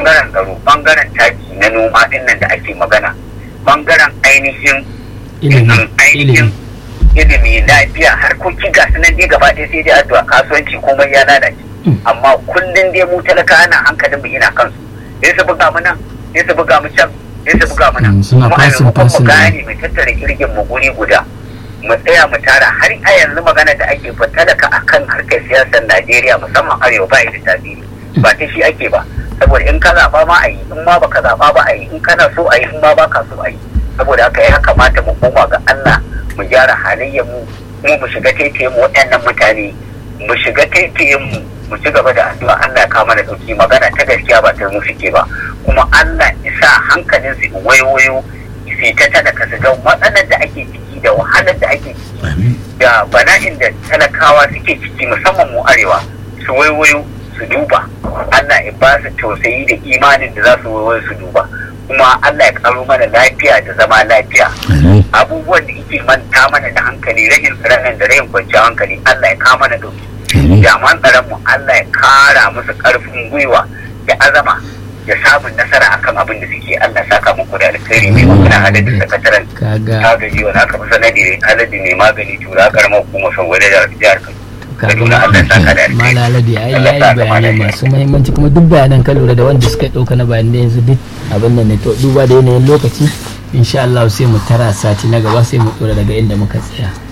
bangaren tsaro bangaren taki na noma din nan da ake magana bangaren ainihin ilimi ainihin ilimi lafiya harkoki ga su nan dai gaba ɗaya sai dai addu'a kasuwanci komai ya lalace amma kullum dai mu talaka ana hankalin mu ina kansu sai su buga mu nan sai su buga mu can sai su buga mu nan Mm, suna kuma a fasin maimakon mu fasin gane mu tattara kirgin mu guri guda mu tsaya mu tara har a yanzu magana da ake fa talaka akan harkar siyasar Najeriya musamman arewa ba da tasiri ba ta shi ake ba saboda in ka zaɓa ma a yi in ma baka zaɓa ba a yi in kana so a yi in ma baka so a yi saboda haka ya kamata mu koma ga Allah mu gyara halayyar mu mu mu shiga taitayen mu waɗannan mutane mu shiga taitayen mu mu ci gaba da addu'a Allah ya kama da dauki magana ta gaskiya ba ta mu suke ba kuma Allah isa hankalin su wayoyo su ta talaka su ga matsalar da ake ciki da wahalar da ake ciki da bala'in da talakawa suke ciki musamman mu arewa su waiwayo su duba Allah ya ba su tausayi da imanin da za su waiwayo su duba kuma Allah ya karo mana lafiya da zama lafiya abubuwan da yake manta mana da hankali rahin tsaron da rahin kwanciyar hankali Allah ya kama mana dauki jaman tsaron mu Allah ya kara musu karfin gwiwa da azama ya samun nasara akan abin da suke Allah saka muku da alkhairi mai magana adadin sakataren kaga agaji wani aka fi sanadi adadi mai magani tura karamar hukumar sauwale da jihar Kaduna Allah saka da alkhairi malalade ai Allah yayi saka bayanai mana masu muhimmanci kuma duk bayanan ka lura da wanda suka dauka na bayanai yanzu duk abin nan ne to duba da yanayin lokaci insha Allah sai mu tara sati na gaba sai mu dora daga inda muka tsaya